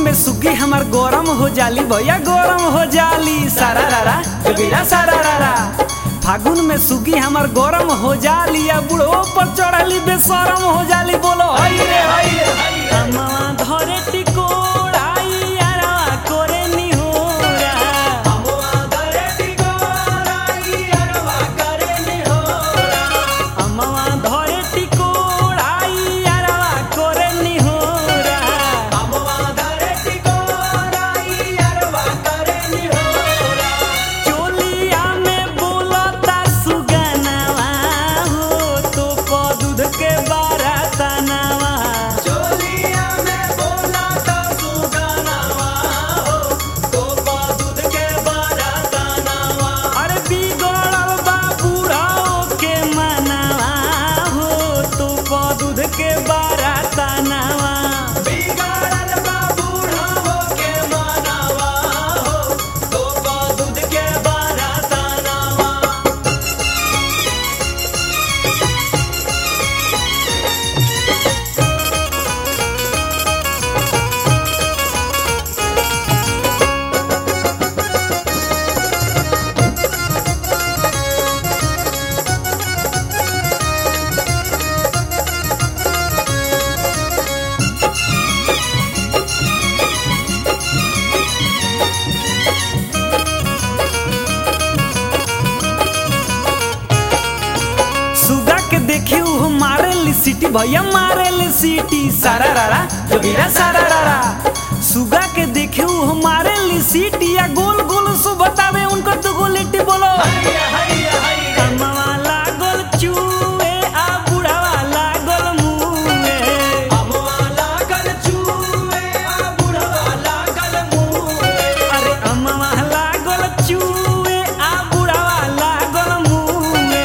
में सुगी हमार गरम हो जाली भैया गरम हो जाली सारा रारा जोगिरा सारा रारा फागुन में सुगी हमार गरम हो जाली या बुढ़ो पर चढ़ली बेशरम हो जाली बोलो हई रे हई रे हई रे। अम्मा धरे टिकोड़ाई यारवा करे निहोरा अम्मा धरे टिकोड़ाई यारवा करे निहोरा चोलिया में बोलता सुगनवा हो तो प दूध के बारातनवा अरे बिगड़ल बा बुढ़ाओ के मनवा हो तो प दूध के बारातनवा सुगा के देखी उ मारे ली सीटी भैया मारे ली सीटी सारा रारा जोगिरा सारा रारा सुगा के देखी उ मारे ली सीटी या गोल गोल सो बतावे उनको तो गोलिटी बोलो कमवा लागल चूहे आ बुढ़ावा लागल मुँहे अरे अम्मा लागल चूहे आ बुढ़ावा लागल मुँहे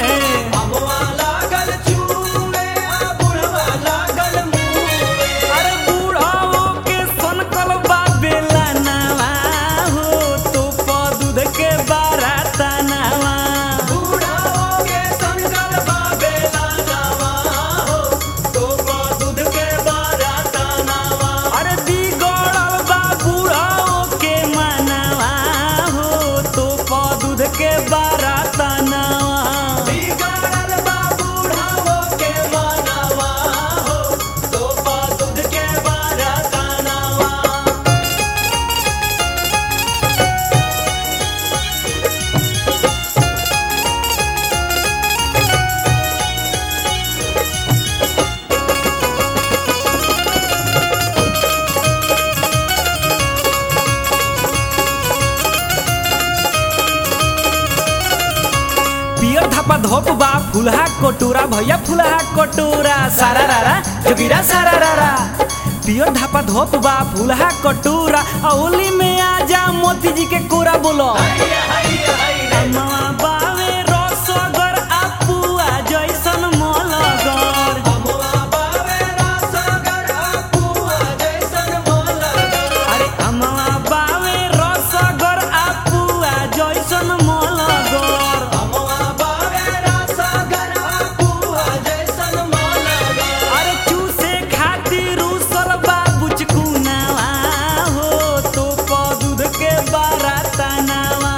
अरे बुढ़ाओ के सनकल बा बेलनवा हो तो प दूध के बारातनवा अरे बिगड़ल बा बुढ़ाओ के मनवा हो तो प दूध के बारातनवा पियर धपा धोप बा फुलहा कटोरा भैया फुलहा कटोरा सारा रारा जोगिरा सारा रारा पियर धपा धोप बा फुलहा कटोरा औली में आजा मोती जी के कोरा बोलो अम्मा बावे रसगर आ पुआ जैसन मलगर अरे अम्मा बावे रसगर आ पुआ जैसन मलगर अरे चूसे खातिर उसल बाबू चकुनावा हो तो प दूध के बारातनावा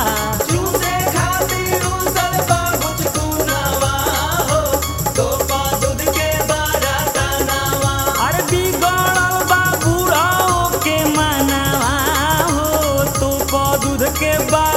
अरे बिगड़ल बा बुढ़ाओ के मनवा हो तो प दूध के बा